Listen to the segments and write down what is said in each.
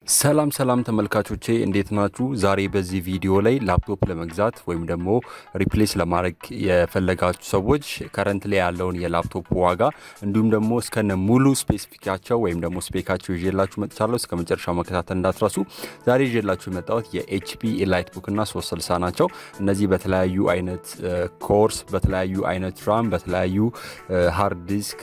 ሰላም ሰላም ተመልካቾቼ እንዴት ናችሁ? ዛሬ በዚህ ቪዲዮ ላይ ላፕቶፕ ለመግዛት ወይም ደግሞ ሪፕሌስ ለማድረግ የፈለጋችሁ ሰዎች ከረንት ላይ ያለውን የላፕቶፕ ዋጋ እንዲሁም ደግሞ እስከነ ሙሉ ስፔሲፊካቸው ወይም ደግሞ ስፔካቸው ይዤላችሁ መጥቻለሁ። እስከ መጨረሻው መከታተል እንዳትረሱ። ዛሬ ይዤላችሁ የመጣሁት የኤችፒ ኤላይት ቡክ እና 360 ናቸው። እነዚህ በተለያዩ አይነት ኮርስ፣ በተለያዩ አይነት ራም፣ በተለያዩ ሃርድ ዲስክ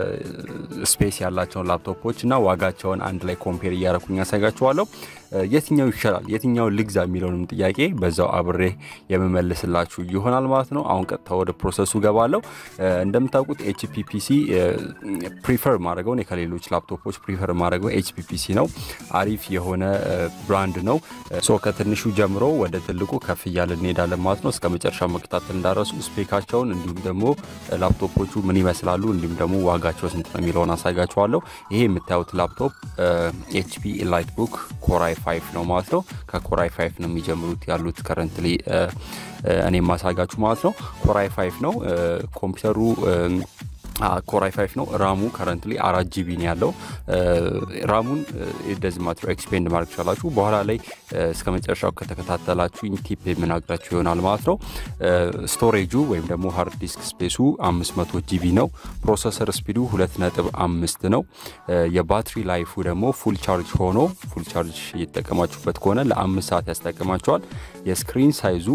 ስፔስ ያላቸውን ላፕቶፖች እና ዋጋቸውን አንድ ላይ ኮምፔር እያረኩኝ ያሳጋችኋለሁ። የትኛው ይሻላል የትኛው ልግዛ የሚለውንም ጥያቄ በዛው አብሬ የምመልስላችሁ ይሆናል ማለት ነው። አሁን ቀጥታ ወደ ፕሮሰሱ ገባለሁ። እንደምታውቁት ኤችፒ ፒሲ ፕሪፈር ማድረገውን ከሌሎች ላፕቶፖች ፕሪፈር ማድረገው ኤችፒ ፒሲ ነው። አሪፍ የሆነ ብራንድ ነው። ሶ ከትንሹ ጀምሮ ወደ ትልቁ ከፍ እያለ እንሄዳለን ማለት ነው። እስከ መጨረሻ መከታተል እንዳረሱ ስፔካቸውን እንዲሁም ደግሞ ላፕቶፖቹ ምን ይመስላሉ እንዲሁም ደግሞ ዋጋቸው ስንት ነው የሚለውን አሳጋችኋለሁ። ይሄ የምታዩት ላፕቶፕ ኤችፒ ኤላይት ቡክ ኮራይ ፋይፍ ነው ማለት ነው። ከኮራይ ፋይፍ ነው የሚጀምሩት ያሉት ከረንትሊ እኔ የማሳጋችሁ ማለት ነው። ኮራይ ፋይፍ ነው ኮምፒውተሩ ኮራይ ፋይፍ ነው። ራሙ ከረንትሊ አራት ጂቢ ነው ያለው። ራሙን ደዝ ማትሮ ኤክስፔንድ ማድረግ ትችላላችሁ። በኋላ ላይ እስከ መጨረሻው ከተከታተላችሁ ቲፕ የምናግራችሁ ይሆናል ማለት ነው። ስቶሬጁ ወይም ደግሞ ሃርድ ዲስክ ስፔሱ 500 ጂቢ ነው። ፕሮሰሰር ስፒዱ 2.5 ነው። የባትሪ ላይፉ ደግሞ ፉል ቻርጅ ሆኖ ፉል ቻርጅ እየተጠቀማችሁበት ከሆነ ለአምስት ሰዓት ያስጠቅማቸዋል። የስክሪን ሳይዙ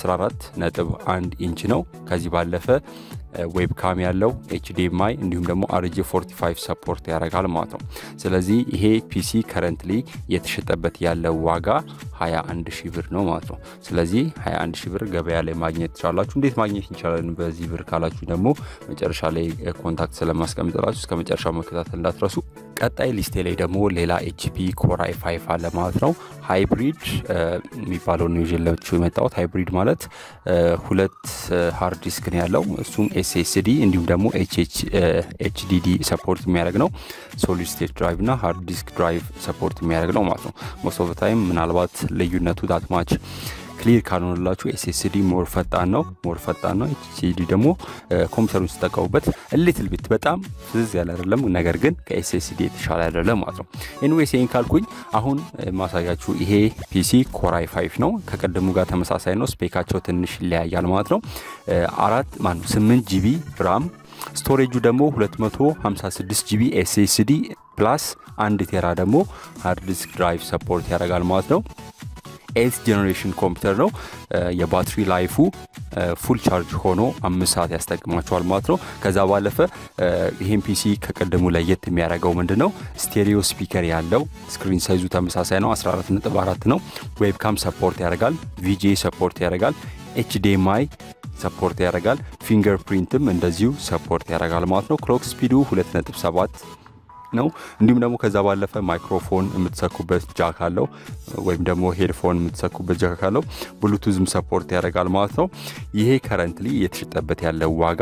14.1 ኢንች ነው። ከዚህ ባለፈ ዌብካም ያለው ኤችዲኤምአይ እንዲሁም ደግሞ አርጂ 45 ሰፖርት ያደርጋል ማለት ነው። ስለዚህ ይሄ ፒሲ ከረንትሊ የተሸጠበት ያለው ዋጋ 21 ሺህ ብር ነው ማለት ነው። ስለዚህ 21 ሺህ ብር ገበያ ላይ ማግኘት ትችላላችሁ። እንዴት ማግኘት እንችላለን በዚህ ብር ካላችሁ ደግሞ መጨረሻ ላይ ኮንታክት ስለማስቀምጥላችሁ እስከ መጨረሻው መከታተል እንዳትረሱ። ቀጣይ ሊስቴ ላይ ደግሞ ሌላ ኤችፒ ኮራይ ፋይፍ አለ ማለት ነው። ሃይብሪድ የሚባለው ነው ይዤላችሁ የመጣሁት። ሃይብሪድ ማለት ሁለት ሃርድ ዲስክ ነው ያለው እሱም ኤስኤስዲ እንዲሁም ደግሞ ኤችዲዲ ሰፖርት የሚያደርግ ነው። ሶሊድ ስቴት ድራይቭ እና ሃርድ ዲስክ ድራይቭ ሰፖርት የሚያደርግ ነው ማለት ነው። ሞስት ኦፍ ታይም ምናልባት ልዩነቱ ዳትማች ክሊር ካልሆነላችሁ ኤስኤስዲ ሞር ፈጣን ነው ሞር ፈጣን ነው። ኤችዲዲ ደግሞ ኮምፒውተሩን ሲጠቀሙበት ሊትል ቢት በጣም ፍዝዝ ያለ አይደለም፣ ነገር ግን ከኤስኤስዲ የተሻለ አይደለም ማለት ነው። ኤኒዌይስ ይህን ካልኩኝ አሁን ማሳያችሁ ይሄ ፒሲ ኮራይ ፋይፍ ነው። ከቀደሙ ጋር ተመሳሳይ ነው። ስፔካቸው ትንሽ ይለያያል ማለት ነው። አራት ማነው 8 ጂቢ ራም ስቶሬጁ ደግሞ 256 ጂቢ ኤስኤስዲ ፕላስ አንድ ቴራ ደግሞ ሃርድ ዲስክ ድራይቭ ሰፖርት ያደርጋል ማለት ነው። ኤት ጄኔሬሽን ኮምፒውተር ነው። የባትሪ ላይፉ ፉል ቻርጅ ሆኖ አምስት ሰዓት ያስጠቅማቸዋል ማለት ነው። ከዛ ባለፈ ይህም ፒሲ ከቀደሙ ለየት የሚያደርገው ምንድን ነው? ስቴሪዮ ስፒከር ያለው ስክሪን ሳይዙ ተመሳሳይ ነው፣ 14.4 ነው። ዌብካም ሰፖርት ያደርጋል። ቪጄ ሰፖርት ያደርጋል። ኤችዲኤምአይ ሰፖርት ያደርጋል። ፊንገር ፕሪንትም እንደዚሁ ሰፖርት ያደርጋል ማለት ነው። ክሎክ ስፒዱ 2.7 ነው። እንዲሁም ደግሞ ከዛ ባለፈ ማይክሮፎን የምትሰኩበት ጃክ አለው ወይም ደግሞ ሄድፎን የምትሰኩበት ጃክ አለው። ብሉቱዝም ሰፖርት ያደርጋል ማለት ነው። ይሄ ከረንትሊ የተሸጠበት ያለው ዋጋ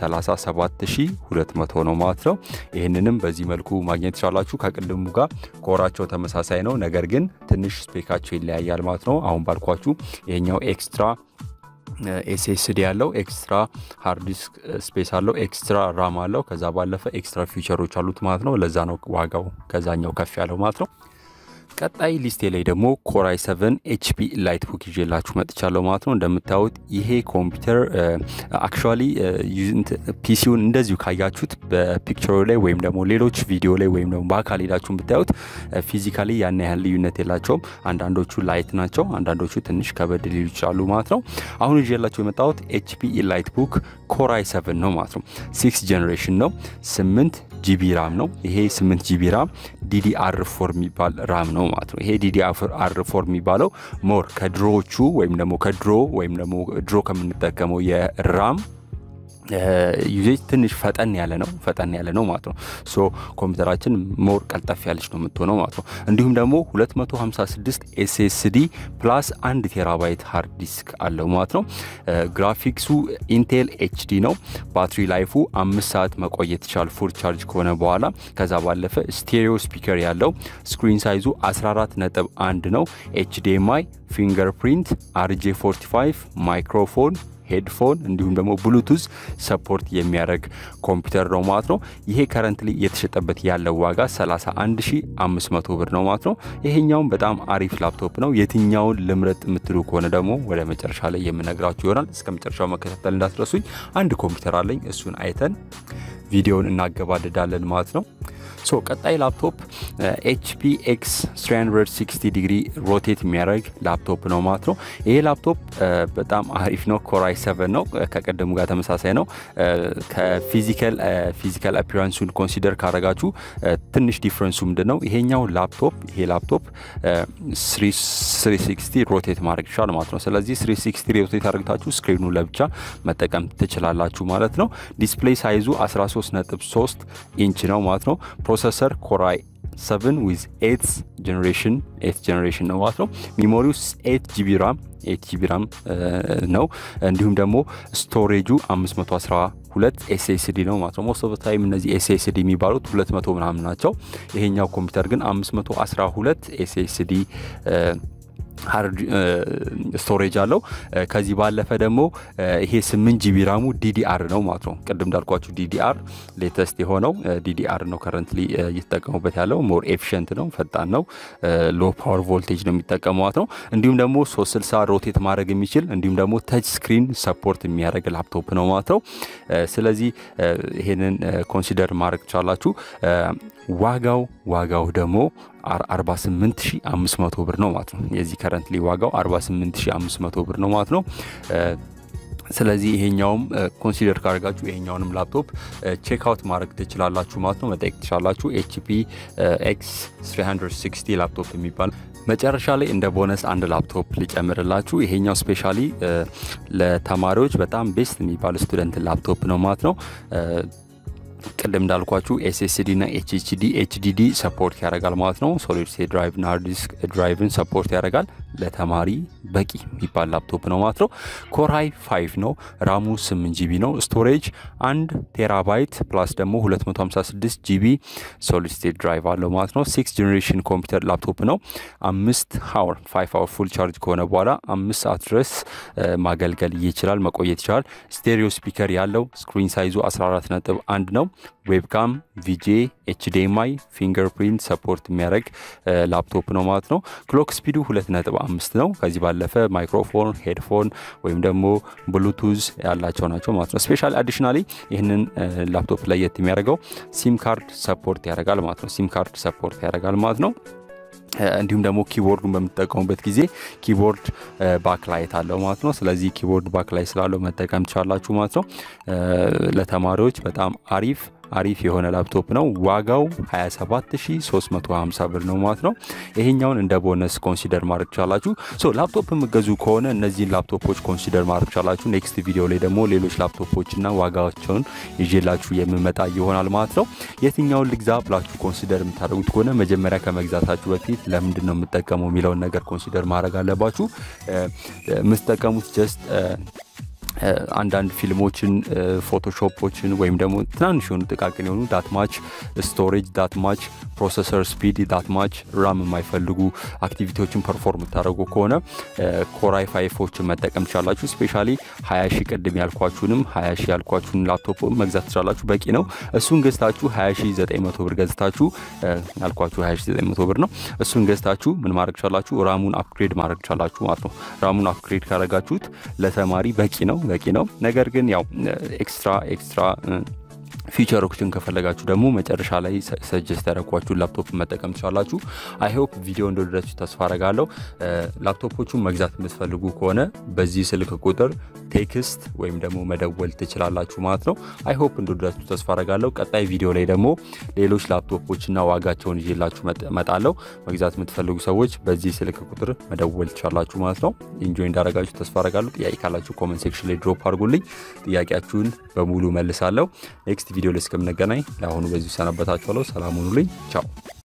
37200 ነው ማለት ነው። ይህንንም በዚህ መልኩ ማግኘት ይቻላችሁ። ከቅድሙ ጋር ኮራቸው ተመሳሳይ ነው፣ ነገር ግን ትንሽ ስፔካቸው ይለያያል ማለት ነው። አሁን ባልኳችሁ ይሄኛው ኤክስትራ ኤስኤስዲ ያለው ኤክስትራ ሃርድ ዲስክ ስፔስ አለው ኤክስትራ ራም አለው። ከዛ ባለፈ ኤክስትራ ፊቸሮች አሉት ማለት ነው። ለዛ ነው ዋጋው ከዛኛው ከፍ ያለው ማለት ነው። ቀጣይ ሊስቴ ላይ ደግሞ ኮራይ 7 ኤችፒ ላይት ቡክ ይዤላችሁ መጥቻለሁ ማለት ነው። እንደምታዩት ይሄ ኮምፒውተር አክቹዋሊ ፒሲውን እንደዚሁ ካያችሁት በፒክቸሩ ላይ ወይም ደግሞ ሌሎች ቪዲዮ ላይ ወይም ደግሞ በአካል ሄዳችሁን ብታዩት ፊዚካሊ ያን ያህል ልዩነት የላቸውም። አንዳንዶቹ ላይት ናቸው፣ አንዳንዶቹ ትንሽ ከበድ ሊሉ ይችላሉ ማለት ነው። አሁን ይዤላችሁ የመጣሁት ኤችፒ ላይት ቡክ ኮራይ 7 ነው ማለት ነው። ሲክስ ጀኔሬሽን ነው። ስምንት ጂቢ ራም ነው። ይሄ ስምንት ጂቢ ራም ዲዲአር ፎር የሚባል ራም ነው ማለት ነው። ይሄ ዲዲአር ፎር የሚባለው ሞር ከድሮዎቹ ወይም ደግሞ ከድሮ ወይም ደግሞ ድሮ ከምንጠቀመው የራም ዩዜጅ ትንሽ ፈጠን ያለ ነው ፈጠን ያለ ነው ማለት ነው። ሶ ኮምፒውተራችን ሞር ቀልጠፍ ያለች ነው የምትሆነው ማለት ነው። እንዲሁም ደግሞ 256 ኤስኤስዲ ፕላስ አንድ ቴራባይት ሃርድ ዲስክ አለው ማለት ነው። ግራፊክሱ ኢንቴል ኤችዲ ነው። ባትሪ ላይፉ አምስት ሰዓት መቆየት ይቻል ፉል ቻርጅ ከሆነ በኋላ። ከዛ ባለፈ ስቴሪዮ ስፒከር ያለው ስክሪን ሳይዙ 14 ነጥብ 1 ነው። ኤችዲኤምአይ ፊንገር ፕሪንት አርጄ 45 ማይክሮፎን ሄድፎን እንዲሁም ደግሞ ብሉቱዝ ሰፖርት የሚያደርግ ኮምፒውተር ነው ማለት ነው። ይሄ ከረንትሊ እየተሸጠበት ያለው ዋጋ 31500 ብር ነው ማለት ነው። ይሄኛውም በጣም አሪፍ ላፕቶፕ ነው። የትኛውን ልምረጥ የምትሉ ከሆነ ደግሞ ወደ መጨረሻ ላይ የምነግራችሁ ይሆናል። እስከ መጨረሻው መከታተል እንዳትረሱኝ። አንድ ኮምፒውተር አለኝ። እሱን አይተን ቪዲዮውን እናገባድዳለን ማለት ነው። ሶ ቀጣይ ላፕቶፕ ኤችፒ ኤክስ 360 ዲግሪ ሮቴት የሚያደርግ ላፕቶፕ ነው ማለት ነው። ይሄ ላፕቶፕ በጣም አሪፍ ነው። ኮራይ 7 ነው። ከቀደሙ ጋር ተመሳሳይ ነው። ከፊዚካል ፊዚካል አፒራንሱን ኮንሲደር ካረጋችሁ ትንሽ ዲፍረንሱ ምንድን ነው? ይሄኛው ላፕቶፕ ይሄ ላፕቶፕ 360 ሮቴት ማድረግ ይችላል ማለት ነው። ስለዚህ 360 ሮቴት አድርግታችሁ ስክሪኑ ለብቻ መጠቀም ትችላላችሁ ማለት ነው። ዲስፕሌይ ሳይዙ 13.3 ኢንች ነው ማለት ነው። ፕሮሰሰር ኮራይ 7 ዊዝ ኤት ጀኔሬሽን ኤት ጀኔሬሽን ነው ማለት ነው። ሚሞሪው 8 ጂቢ ራም 8 ጂቢ ራም ነው። እንዲሁም ደግሞ ስቶሬጁ 512 ኤስኤስዲ ነው ማለት ነው። ሞስት ኦፍ ታይም እነዚህ ኤስኤስዲ የሚባሉት 200 ምናምን ናቸው። ይሄኛው ኮምፒውተር ግን 512 ኤስኤስዲ ሃርድ ስቶሬጅ አለው። ከዚህ ባለፈ ደግሞ ይሄ ስምንት ጂቢ ራሙ ዲዲአር ነው ማለት ነው። ቅድም እንዳልኳችሁ ዲዲአር ሌተስት የሆነው ዲዲአር ነው ከረንትሊ እየተጠቀሙበት ያለው ሞር ኤፊሽንት ነው፣ ፈጣን ነው፣ ሎ ፓወር ቮልቴጅ ነው የሚጠቀሙ ማለት ነው። እንዲሁም ደግሞ 360 ሮቴት ማድረግ የሚችል እንዲሁም ደግሞ ተች ስክሪን ሰፖርት የሚያደርግ ላፕቶፕ ነው ማለት ነው። ስለዚህ ይሄንን ኮንሲደር ማድረግ ትችላላችሁ። ዋጋው ዋጋው ደግሞ 48500 ብር ነው ማለት ነው። የዚህ ከረንትሊ ዋጋው 48500 ብር ነው ማለት ነው። ስለዚህ ይሄኛውም ኮንሲደር ካደርጋችሁ ይሄኛውንም ላፕቶፕ ቼክ አውት ማድረግ ትችላላችሁ ማለት ነው። መጠየቅ ትችላላችሁ። ኤችፒ ኤክስ 360 ላፕቶፕ የሚባል መጨረሻ ላይ እንደ ቦነስ አንድ ላፕቶፕ ሊጨምርላችሁ። ይሄኛው ስፔሻሊ ለተማሪዎች በጣም ቤስት የሚባል ስቱደንት ላፕቶፕ ነው ማለት ነው። ቅድም እንዳልኳችሁ ኤስኤስዲ እና ኤችኤችዲ ኤችዲዲ ሰፖርት ያደርጋል ማለት ነው። ሶሊድ ስቴት ድራይቭ እና ሃርድ ዲስክ ድራይቭን ሰፖርት ያደርጋል። ለተማሪ በቂ የሚባል ላፕቶፕ ነው ማለት ነው። ኮራይ 5 ነው። ራሙ 8 ጂቢ ነው። ስቶሬጅ 1 ቴራባይት ፕላስ ደግሞ 256 ጂቢ ሶሊድ ስቴት ድራይቭ አለው ማለት ነው። ሲክስ ጀኔሬሽን ኮምፒውተር ላፕቶፕ ነው። አምስት ሀወር ፋይቭ ሀወር ፉል ቻርጅ ከሆነ በኋላ አምስት ሰዓት ድረስ ማገልገል ይችላል፣ መቆየት ይችላል። ስቴሪዮ ስፒከር ያለው ስክሪን ሳይዙ 14 ነጥብ አንድ ነው። ዌብካም፣ ቪጄ፣ ኤችዲኤምአይ፣ ፊንገር ፕሪንት ሰፖርት የሚያደርግ ላፕቶፕ ነው ማለት ነው። ክሎክ ስፒዱ ሁለት ነጥብ አምስት ነው። ከዚህ ባለፈ ማይክሮፎን፣ ሄድፎን ወይም ደግሞ ብሉቱዝ ያላቸው ናቸው ማለት ነው። ስፔሻሊ አዲሽናሊ ይህንን ላፕቶፕ ለየት የሚያደርገው ሲም ካርድ ሰፖርት ያደርጋል ማለት ነው። ሲም ካርድ ሰፖርት ያደርጋል ማለት ነው። እንዲሁም ደግሞ ኪቦርዱን በምትጠቀሙበት ጊዜ ኪቦርድ ባክላይት አለው ማለት ነው። ስለዚህ ኪቦርድ ባክላይት ስላለው መጠቀም ትችላላችሁ ማለት ነው። ለተማሪዎች በጣም አሪፍ አሪፍ የሆነ ላፕቶፕ ነው። ዋጋው 27350 ብር ነው ማለት ነው። ይሄኛውን እንደ ቦነስ ኮንሲደር ማድረግ ቻላችሁ። ሶ ላፕቶፕ የምገዙ ከሆነ እነዚህን ላፕቶፖች ኮንሲደር ማድረግ ቻላችሁ። ኔክስት ቪዲዮ ላይ ደግሞ ሌሎች ላፕቶፖችና ዋጋቸውን ይዤላችሁ የምመጣ ይሆናል ማለት ነው። የትኛውን ልግዛ ብላችሁ ኮንሲደር የምታደርጉት ከሆነ መጀመሪያ ከመግዛታችሁ በፊት ለምንድን ነው የምጠቀመው የሚለውን ነገር ኮንሲደር ማድረግ አለባችሁ። የምትጠቀሙት ጀስት አንዳንድ ፊልሞችን ፎቶሾፖችን ወይም ደግሞ ትናንሽ የሆኑ ጥቃቅን የሆኑ ዳትማች ስቶሬጅ ዳትማች ፕሮሰሰር ስፒድ ዳትማች ራም የማይፈልጉ አክቲቪቲዎችን ፐርፎርም የምታደርጉ ከሆነ ኮራይ ፋይፎችን መጠቀም ትችላላችሁ። ስፔሻሊ ሀያ ሺ ቅድም ያልኳችሁንም ሀያ ሺ ያልኳችሁን ላፕቶፕ መግዛት ትችላላችሁ። በቂ ነው። እሱን ገዝታችሁ ሀያ ሺ ዘጠኝ መቶ ብር ገዝታችሁ ያልኳችሁ ሀያ ሺ ዘጠኝ መቶ ብር ነው። እሱን ገዝታችሁ ምን ማድረግ ትችላላችሁ? ራሙን አፕግሬድ ማድረግ ትችላላችሁ ማለት ነው። ራሙን አፕግሬድ ካረጋችሁት ለተማሪ በቂ ነው በቂ ነው። ነገር ግን ያው ኤክስትራ ኤክስትራ ፊቸሮችን ከፈለጋችሁ ደግሞ መጨረሻ ላይ ሰጀስት ያደረኳችሁን ላፕቶፕ መጠቀም ትችላላችሁ። አይሆፕ ቪዲዮ እንደወደዳችሁ ተስፋ አረጋለሁ። ላፕቶፖቹን መግዛት የምትፈልጉ ከሆነ በዚህ ስልክ ቁጥር ቴክስት ወይም ደግሞ መደወል ትችላላችሁ ማለት ነው። አይሆፕ እንደወደዳችሁ ተስፋ አረጋለሁ። ቀጣይ ቪዲዮ ላይ ደግሞ ሌሎች ላፕቶፖችና ዋጋቸውን ይዤላችሁ መጣለሁ። መግዛት የምትፈልጉ ሰዎች በዚህ ስልክ ቁጥር መደወል ትችላላችሁ ማለት ነው። ኢንጆይ እንዳረጋችሁ ተስፋ አረጋለሁ። ጥያቄ ካላችሁ ኮመንት ሴክሽን ላይ ድሮፕ አድርጉልኝ። ጥያቄያችሁን በሙሉ መልሳለሁ። ኔክስት ቪዲዮ ላይ እስከምንገናኝ ለአሁኑ በዚሁ ሰናበታችኋለሁ። ሰላም ሁኑልኝ። ቻው